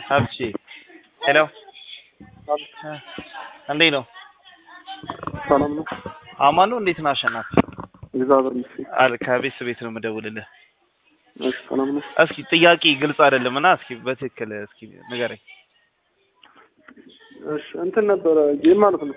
ሀብቼ ሄሎ እንዴት ነው? ሰላም ነው። አማን ነው። እንዴት ነው አሸናፊ? እግዚአብሔር ይመስገን። አል ከቤት ቤት ነው የምደውልልህ። እሺ ሰላም ነው። እስኪ ጥያቄ ግልጽ አይደለም እና እስኪ በትክክል እስኪ ንገረኝ። እሺ እንትን ነበረ ጌም ማለት ነው።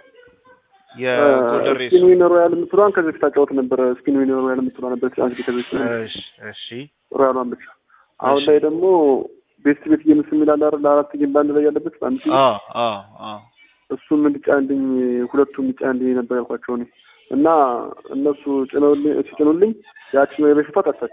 የጎልደን ሬስ ስፒን ዊነር ሮያል የምትለዋን ከዚህ በፊት አጫወት ነበረ። ስፒን ዊነር ሮያል የምትለዋ ነበር አንድ ከዚህ በፊት እሺ እሺ ሮያሏን ብቻ። አሁን ላይ ደግሞ ቤስት ቤት ጌምስ የሚላል አይደል? አራት ጌም በአንድ ላይ ያለበት በአንድ ጊዜ አዎ አዎ አዎ እሱም እንዲጫንልኝ ሁለቱም እንዲጫንልኝ ነበር ያልኳቸው እኔ እና እነሱ ጭነውልኝ ሲጭኑልኝ ያችን የበፊቷ ጠፋች።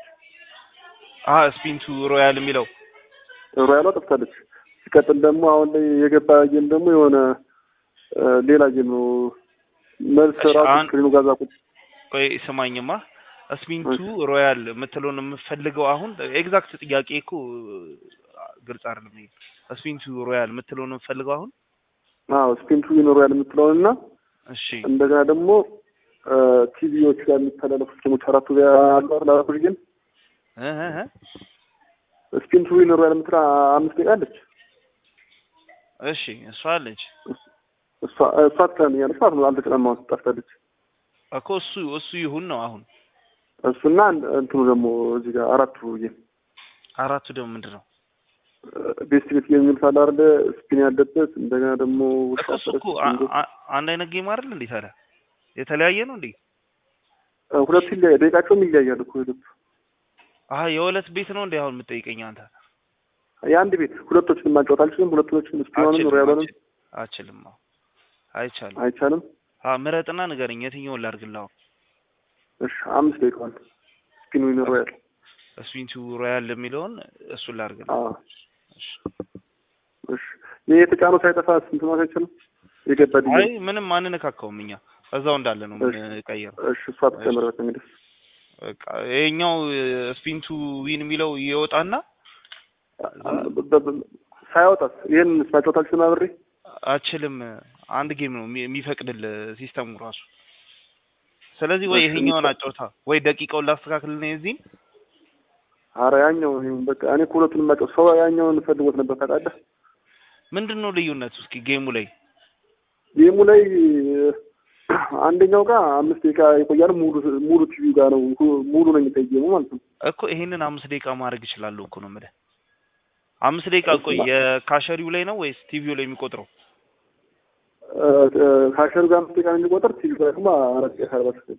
አ ስፒንቱ ሮያል የሚለው ሮያሏ ጠፍታለች። ሲቀጥል ደግሞ አሁን ላይ የገባ ጌም ደግሞ የሆነ እ ሌላ ጌም ነው። መልስ እሺ፣ ራሱ አሁን- ስክሪኑ ጋዛ ቁጭ ቆይ ስማኝማ ስፒንቱ ሮያል የምትለውን የምፈልገው አሁን ኤግዛክት ጥያቄ እኮ ግልጽ አይደለም። ይሄ ስፒንቱ ሮያል የምትለውን የምፈልገው አሁን አዎ ስፒንቱ ዊነር ሮያል የምትለውን እና እሺ እንደገና ደግሞ እ ቲቪዎች ጋር የሚተላለፉት ጌሞች አራቱ ጋር አሉ አይደል? አራቶች ጌም እ እ እ ስፒንቱ ዊነር ሮያል የምትለው አምስት ደቂቃ አለች። እሺ እሷ አለች እሷ እሷ ትቀንኛለች ማለት ነው። አልተጨናማ ጠፍታለች። እኮ እሱ እሱ ይሁን ነው አሁን እሱና አንድ- እንትኑ ደግሞ እዚህ ጋር አራቱ ጌም አራቱ ደግሞ ምንድን ነው ቤስት ቤት ጌም የሚል ሳለ አይደለ? ስፒን ያለበት እንደገና ደግሞ ውሻ እኮ እሱ እኮ ፈረስ፣ አ- ድንጎ- አ- አንድ አይነት ጌም አይደል እንዴ ታዲያ የተለያየ ነው እንዴ እ ሁለቱ ይለያያል። ደቂቃቸውም ይለያያል እኮ ሁለቱ አሀ የሁለት ቤት ነው እንዴ አሁን የምጠይቀኝ አንተ የአንድ ቤት ሁለቶችን ማጫወት አልችልም። ሁለቶችን ስፒኑንም አችልም ሮያሉንም አችልም አችልም አዎ አይቻልም አይቻልም። አ ምረጥና ንገረኝ የትኛውን ላድርግልህ አሁን እሺ አምስት ደቂቃዋን ስፒን ዊነር ሮያል ስፒንቱ ሮያል የሚለውን እሱን ላድርግልህ አዎ እሺ እሺ ይሄ የተጫነው ሳይጠፋ ስንት ማለት አይቻልም። የገባ ዲዜ አይ ምንም አንነካካውም እኛ እዛው እንዳለ ነው የምንቀየረው እሺ እሷ ትጨምርበት እንግዲህ በቃ ይሄኛው ስፒንቱ ዊን የሚለው ይወጣና በ- በ- ሳያወጣስ ይሄን ማጫወት አልችልም አብሬ አችልም አንድ ጌም ነው የሚ- የሚፈቅድልህ ሲስተሙ ራሱ ስለዚህ ወይ እሺ፣ ይሄኛውን የሚፈ- አጫውታ ወይ ደቂቃውን ላስተካክልና የዚህን ኧረ ያኛው ይሁን በቃ እኔ እኮ ሁለቱንም ማጫወት ሰው ያኛውን ፈልጎት ነበር ታውቃለህ። ምንድን ነው ልዩነቱ እስኪ ጌሙ ላይ ጌሙ ላይ አንደኛው ጋር አምስት ደቂቃ ይቆያል። ሙሉ ሙሉ ቲቪ ጋር ነው ሙሉ ነው የሚታይ ጌሙ ማለት ነው። እኮ ይሄንን አምስት ደቂቃ ማድረግ እችላለሁ እኮ ነው የምልህ አምስት ደቂቃ ቆይ የካሸሪው ላይ ነው ወይስ ቲቪው ላይ የሚቆጥረው እ፣ እ፣ ካሸሩ ጋር አምስት ደቂቃ ነው የሚቆጠር ቲቪ ጋር ደግሞ አራት ደቂቃ አርባ ሰከንድ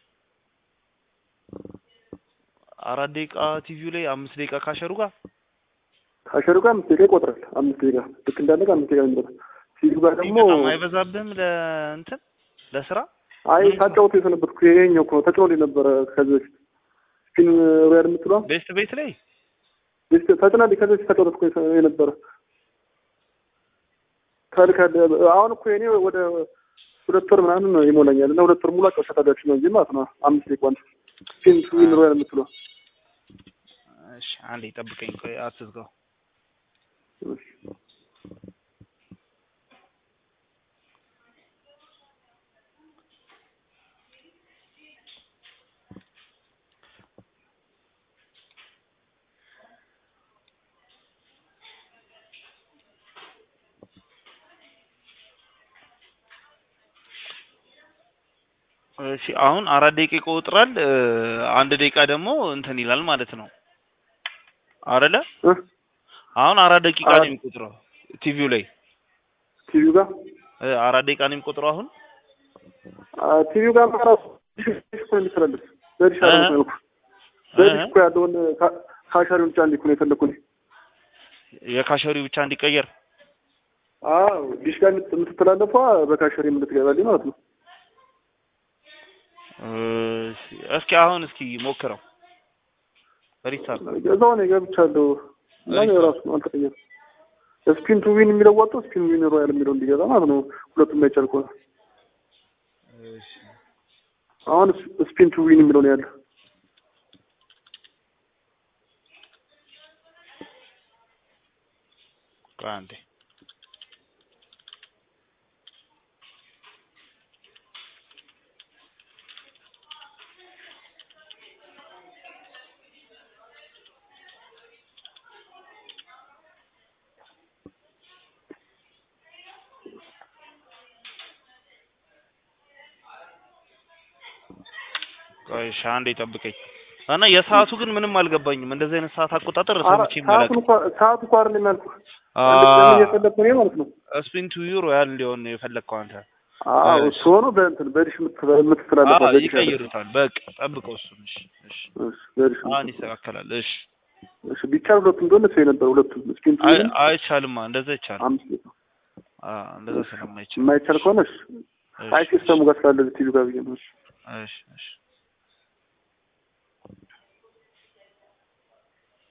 አራት ደቂቃ ቲቪው ላይ አምስት ደቂቃ ካሸሩ ጋር ካሸሩ ጋር አምስት ደቂቃ ይቆጥራል። አምስት ደቂቃ ልክ እንዳለ ጋር አምስት ደቂቃ ነው የሚቆጥር ቲቪ ጋር ደግሞ በጣም አይበዛብህም ለእንትን ለስራ አይ ሳጫወቱ የሰነበትኩ ይሄኛው እኮ ነው ተጭኖልኝ ነበረ ከዚህ በፊት ስፒን ሮያል የምትለዋ ቤስት ቤት ላይ ቤስት ተጭናልኝ ከዚህ በፊት ተጫወትኩ የነበረ ከልከል አሁን እኮ የኔ ወደ ሁለት ወር ምናምን ነው ይሞላኛል እና ሁለት ወር ሙሉ አጫወታዳችሁ ነው እንጂ ማለት ነው አምስት ደቂቃን ስፒን ዊን ሮያል የምትለዋ እሺ አንዴ ጠብቀኝ ቆይ አትዝጋው እሺ አሁን አራት ደቂቃ ይቆጥራል እ፣ አንድ ደቂቃ ደግሞ እንትን ይላል ማለት ነው አይደለ እ? አሁን አራት ደቂቃ ነው አራት- የሚቆጥረው ቲቪው ላይ ቲቪው ጋር እ፣ አራት ደቂቃ ነው የሚቆጥረው አሁን አ፣ ቲቪው ጋር ራሱ ዲሽ እኮ ነው የሚተላለፍ በዲሽ እ? አለ ነው በዲሽ እኮ ያለውን ካ- ካሻሪውን ብቻ እንዲኩ ነው የፈለኩ እኔ የካሸሪው ብቻ እንዲቀየር አዎ ዲሽ ጋር የምት- የምትተላለፏ በካሸሪ የምትገባልኝ ማለት ነው እሺ፣ እስኪ አሁን እስኪ ሞክረው ሪስታርት እዛው ነው ገብቻለሁ እና አሪፍ ነው። ራሱ ነው አልተቀየረም ስፒን ቱ ዊን የሚለው ወጥቶ ስፒን ዊን ሮያል የሚለው እንዲገባ ማለት ነው ሁለቱም የማይቻል ከሆነ እሺ አሁን ስፒን ቱ ዊን የሚለው ነው ያለው ቆይ አንዴ ቆይ እሺ አንዴ ጠብቀኝ እና የሰዓቱ ግን ምንም አልገባኝም። እንደዚህ አይነት ሰዓት አቆጣጠር ኧረ ሰምቼ ሰዓቱን አላውቅም። እንኳ ሰዓቱ እንኳ አይደለም ያልኩህ ለምን እየፈለግኩ እኔ ማለት ነው። ስፒን ቱ ዩ ሮያል እንዲሆን ነው የፈለግከው አንተ። አዎ እሺ። እሱ ሆኖ በእንትን በዲሽ የምትተላ- የምትተላለፈው አዎ በዲሽ ያለ ይቀይሩታል። በቃ ጠብቀው እሱን። እሺ እሺ እሺ፣ በዲሽ አሁን የምትተላለፈው። ይስተካከላል። እሺ እሺ ቢቻል ሁለቱም እንደሆነ እሱ የነበረ ሁለቱም ስፒን ቱ አይ ዊንም አይቻልማ፣ እንደዛ ይቻላል። አምስት ቤት ነው። አዎ እንደዛ ስለማይቻል የማይቻል ከሆነ እሺ፣ እሺ አይ ሲስተሙ ጋር ስላለ ቲቪ ጋር ብዬ ነው። እሺ እሺ እሺ